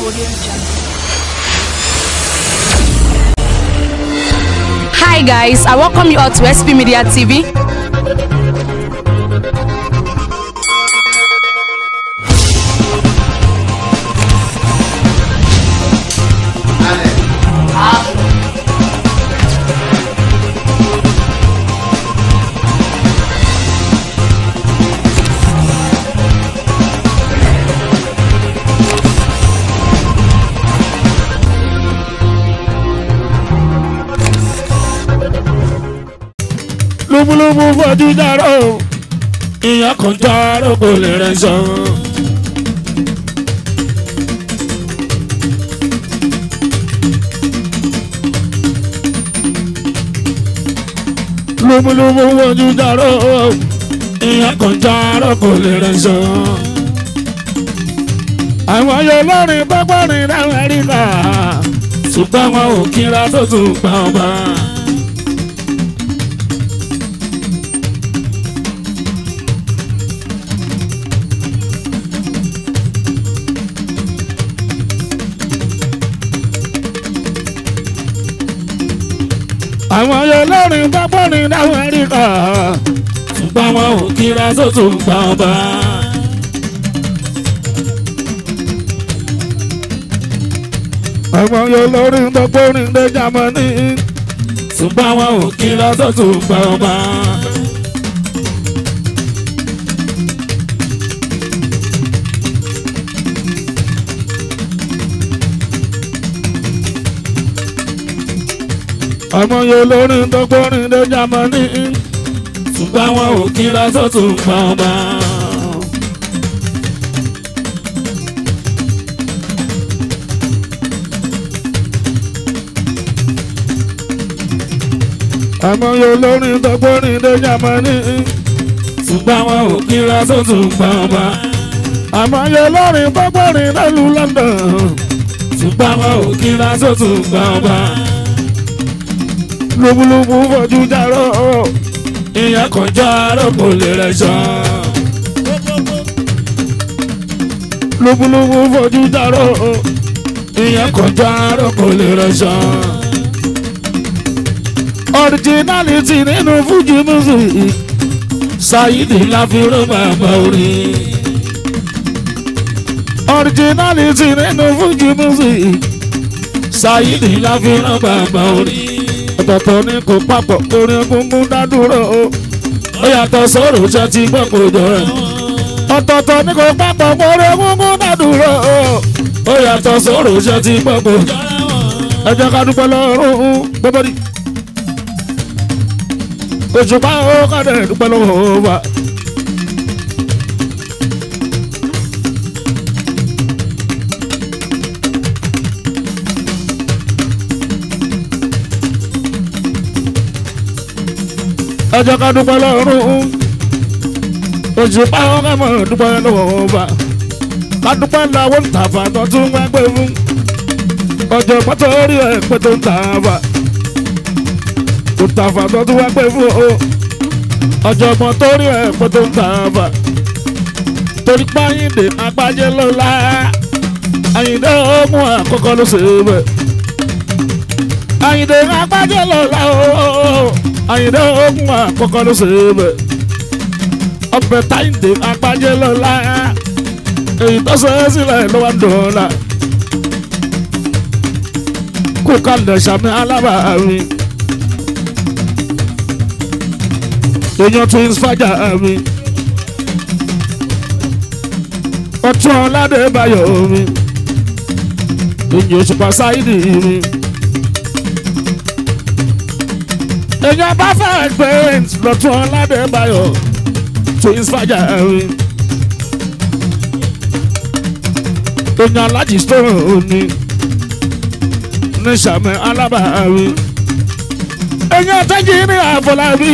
Audio Jungle. Hi guys, I welcome you all to SP Media TV. lúbúlúbú fojú dárò ìyá kan dárò kò lè rẹ sọ. lúbúlúbú fojú dárò ìyá kan dárò kò lè rẹ sọ. àwọn yóò lọ́rin pápárin lamẹ́ríkà ṣùgbọ́n wọn ò kíra tó tún pa ọba. àwọn olórin pápárin lamẹ́ríkà ṣùgbọ́n wọn ò kíra tó tún pa ọba. àwọn olórin pápárin dé Jámánì ṣùgbọ́n wọn ò kíra tó tún pa ọba. àwọn olórin pápárin dé Jámánì ṣùgbọ́n wọn ò kíra tó tún pa ọba. àwọn olórin pápárin dé Jámánì ṣùgbọ́n wọn ò kíra tó tún pa ọba. àwọn olórin pápárin nílùú London ṣùgbọ́n wọn ò kíra tó tún pa ọba lóbúlóbú fojú dárò ìyá kan járò kò lè rẹ sọ. lóbúlóbú fojú dárò ìyá kan járò kò lè rẹ sọ. ọ̀ríjínálítì nínú fújì music ṣáyídì láfíró bàbá orin. ọ̀ríjínálítì nínú fújì music ṣáyídì láfíró bàbá orin ọ̀tọ̀ọ̀tọ̀ ní kò papọ̀ orin egungun dádúró o ó yàtọ̀ sọ̀rọ̀ ṣe ti gbọ́ kò jọ rẹ̀. ọ̀tọ̀ọ̀tọ̀ ní kò papọ̀ orin egungun dádúró o ó yàtọ̀ sọ̀rọ̀ ṣe ti gbọ́ kò jọ rẹ̀. ẹ jẹ́ ká dúpẹ́ lọ́rùn gbọ́bọ́ ni. òṣùpá ó kàdé dúpẹ́ lọ́wọ́ wa. ẹ jẹ́ ká dúpẹ́ lọ́rùn òṣùpá ó kà mọ̀ dúpẹ́ lọ́wọ́ wa. ká dúpẹ́ lọ́wọ́ ntàfà tó tún wá gbé fún. ọjọ́ pátó rí ẹ̀ pé tó ń tàfà. ntàfà tó tún wá gbé fún o. ọjọ́ mọ́ tó rí ẹ̀ pé tó ń tàfà. torí páyìndé agbájé lọ́la. àyìndé ogun àkọ́kọ́ ló ṣe é bẹ̀. àyìndé agbájé lọ́la ooo àyìnbó ogun àkọ́kọ́ ló ṣe é bẹ̀. ọbẹ̀ táyìndé agbájẹ́ lọ́la èyí tó ṣe é sílẹ̀ ló wá dọ̀ọ́la. kó kalẹ̀ sàmì alábàámi. èèyàn twins fàjà mi. ọtún ọ̀làdé bayọ̀ mi. èèyàn òṣùpá sáyidì mi. èèyàn bá fẹ́ gbẹ̀rẹ̀ǹtì lọ́tún ọ̀làdẹ́bàyọ̀ twins fàjà rí. èèyàn alájì stone òní ní sàmì alábàárí. èèyàn tẹ́jì ní àfọlábí.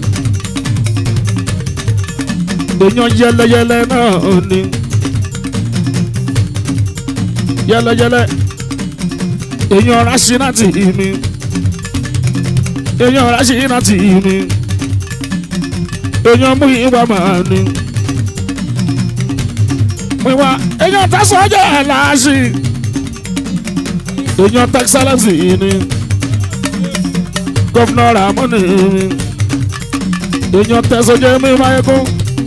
èèyàn yẹlẹyẹlẹ náà òní. yẹlẹyẹlẹ èèyàn rásínátì mi èèyàn ọ̀rá ṣe iná tì í ni èèyàn mú ìwà máa ní. wíwá èèyàn tẹ̀sán ọjọ́ àlàáṣì èèyàn tẹ́kísálẹ́sì ni gọ́fúnà ramoni èèyàn tẹ̀sọ̀jẹ́ mi máyégún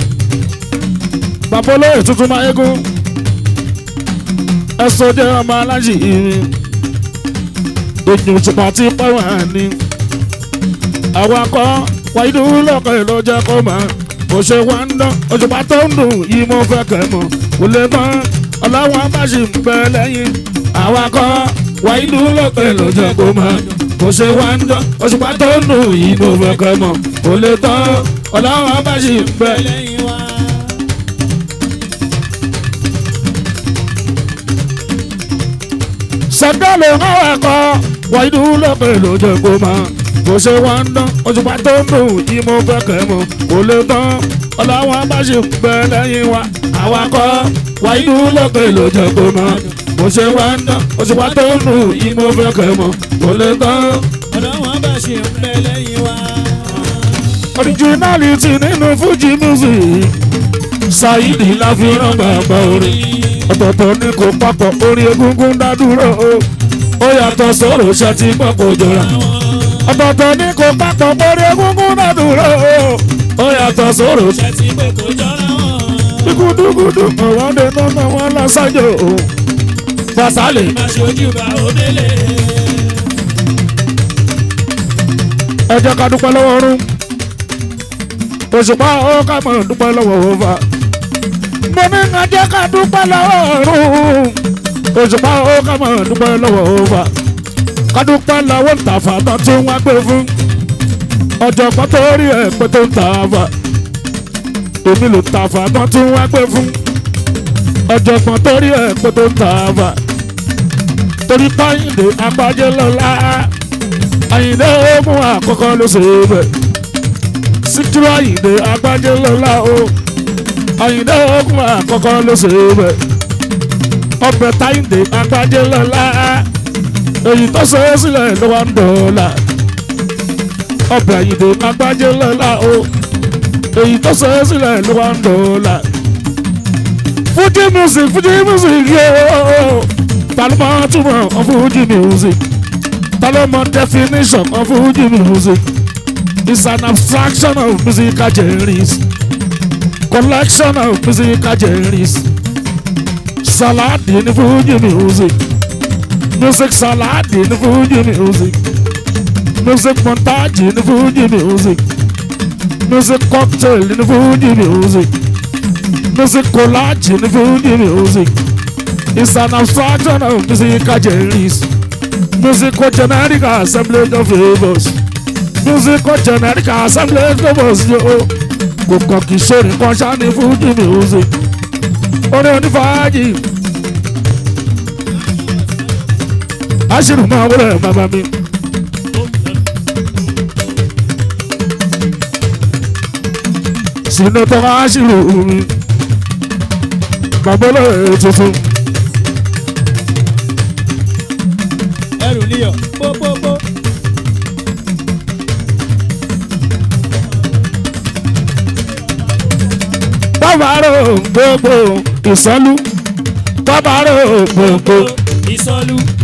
bàbá olóyè tuntun máyégún ẹ̀sọ̀jẹ́ ọmọ alájì èèyàn òṣùpá ti pẹ́ wà ní awakọ̀ wáyé lọ́kọ̀ èlò jẹ́ kó máa bó ṣe wá ń dán òṣùpá tó ń dùn yìí mo fẹ́ kẹ́ mọ̀ kò lè tán ọlọ́wọ́n bá ṣì ń bẹ lẹ́yìn awakọ̀ wáyé lọ́kọ̀ èlò jẹ́ kó máa bó ṣe wá ń dán òṣùpá tó ń dùn yìí mo fẹ́ kẹ́ mọ̀ kò lè tán ọlọ́wọ́n bá ṣì ń bẹ lẹ́yìn wa. sẹ́ńdọ̀lù awakọ̀ wáyé lọ́kọ̀ èlò jẹ́ kó máa bó ṣe wá ń dán òṣùpá tó ń dùn yìí mo fẹ́ kẹ́ mọ̀ kò lè tán ọlọ́wọ́n bá ṣì ń bẹ lẹ́yìn wa awakọ̀ wáyé lọ́kọ̀ èlò jẹ́ kó máa bó ṣe wá ń dán òṣùpá tó ń dùn yìí mo fẹ́ kẹ́ mọ̀ kò lè tán. ọ̀dọ́ wọn bá ṣe ń bẹ lẹ́yìn wa. originality nínú Fuji music Saidi la fi rán bàbá orin ọ̀tọ̀ọ̀tọ̀ ní kò papọ̀ orin egungun dádúró o ó yàtọ̀ sọ̀rọ̀ ṣe ti pọ̀pọ̀ jọra ọ̀tọ̀ọ̀tọ̀ ní kò papọ̀ orin egungun dádúró o ó yàtọ̀ sọ̀rọ̀ ṣe ṣe ti pé kò jọra wọn. dúkúdúkúdú ọ̀wọ́n dé nọ́nà wọn lọ sájò o Fasale má ṣojú bá òdélé. ẹ jẹ́ ká dúpẹ́ lọ́wọ́ ọ̀run òṣùpá ó ká mọ̀ dúpẹ́ lọ́wọ́ òfa mo ní ká jẹ́ ká dúpẹ́ lọ́wọ́ ọ̀run òṣùpá ó ká mọ̀ dúpẹ́ lọ́wọ́ òfa ká dúpẹ́ lọ́wọ́ ntàfà tó tún wá gbé fún ọ̀jọ̀gbọ́n tó rí ẹ̀ pé tó ń tàfà èmi ló tàfà tó tún wá gbé fún ọ̀jọ̀gbọ́n tó rí ẹ̀ pé tó ń tàfà torí Kẹ́hìndé agbájé lọ́la àyìndé mú àkọ́kọ́ ló ṣe é bẹ̀. síkírù àyìndé agbájé lọ́la o àyìndé mú àkọ́kọ́ ló ṣe é bẹ̀. ọbẹ̀ táyìndé agbájé lọ́la èyí tó ṣe é sílẹ̀ ló wá ń dọ̀ọ́la. ọbẹ̀ àyìndé agbájé lọ́la o èyí tó ṣe é sílẹ̀ ló wá ń dọ̀ọ́la. Fuji music Fuji music yóò ta ló máa túmọ̀ ọ Fuji music. Taloma definition of Fuji music is an abstraction of musical genres, collection of musical genres. Salad in Fuji music, music salad in Fuji music, music montage in Fuji music, music cocktail in Fuji music, music collage in Fuji music. It's an abstraction of musical genres musical generic assemblage of favours musical generic assemblage of favours yo kò kàn kì í ṣòrin kan ṣáni Fuji music orin onífàájì aṣírù máa wọlé bàbá mi. sínú tó aṣírù mi bàbá olóyè tuntun. ẹrù níyọ̀ pópópó. bàbárò gbogbo ìsọlú bàbárò gbogbo ìsọlú